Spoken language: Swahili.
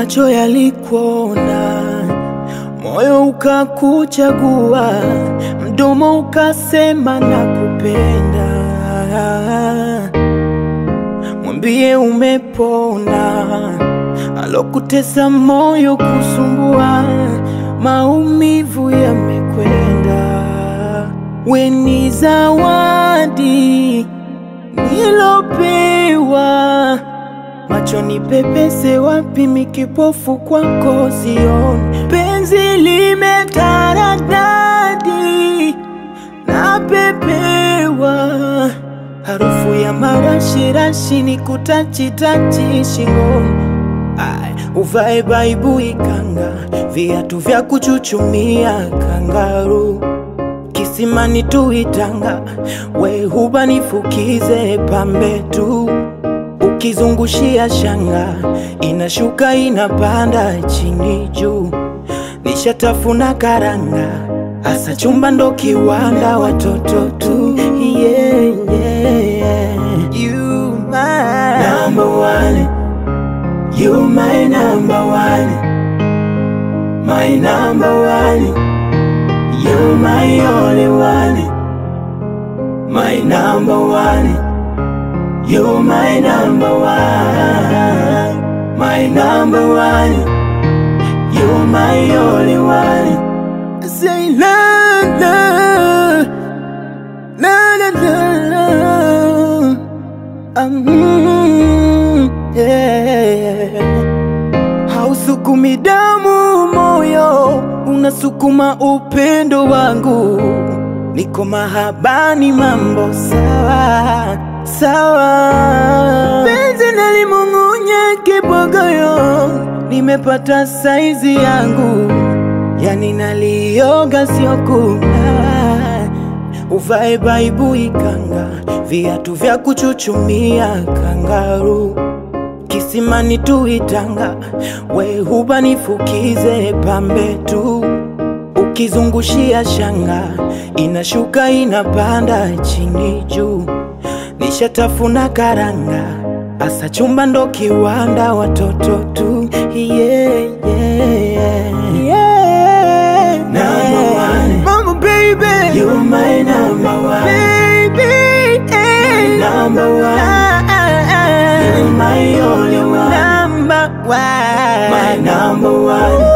macho yalikuona, moyo ukakuchagua, mdomo ukasema nakupenda. Mwambie umepona, alokutesa moyo kusumbua, maumivu yamekwenda. We ni zawadi nilopewa, macho ni pepese wapi, mikipofu kwako sioni. Penzi limetaradadi napepewa, harufu ya marashirashi ni kutachitachi shingoni. Ai, uvae baibui kanga, viatu vya kuchuchumia kangaru kisimani tuitanga, we huba nifukize pambe tu, ukizungushia shanga inashuka inapanda chini juu, nishatafuna karanga, asa chumba ndo kiwanda, watoto tu yeah, yeah. You my number one, you my number one, my number one. You're my only one, my number one. You're my number one, my number one. You're my only one. I say la la la la la la. Um, yeah. Hausukumi damu moyo, unasukuma upendo wangu. Niko mahabani, mambo sawa sawa. Penzi nalimung'unya kibogoyo, nimepata saizi yangu, yani nalioga sio kunawa. Uvae baibui kanga, viatu vya kuchuchumia kangaru kisimani tuitanga, we huba nifukize pambe tu, ukizungushia shanga inashuka inapanda chini juu, nishatafuna karanga, asa chumba ndo kiwanda, watoto tu yeah, yeah, yeah. Number one, mama baby, you my number one, baby, eh. number one. You're my only one, number one, my number one.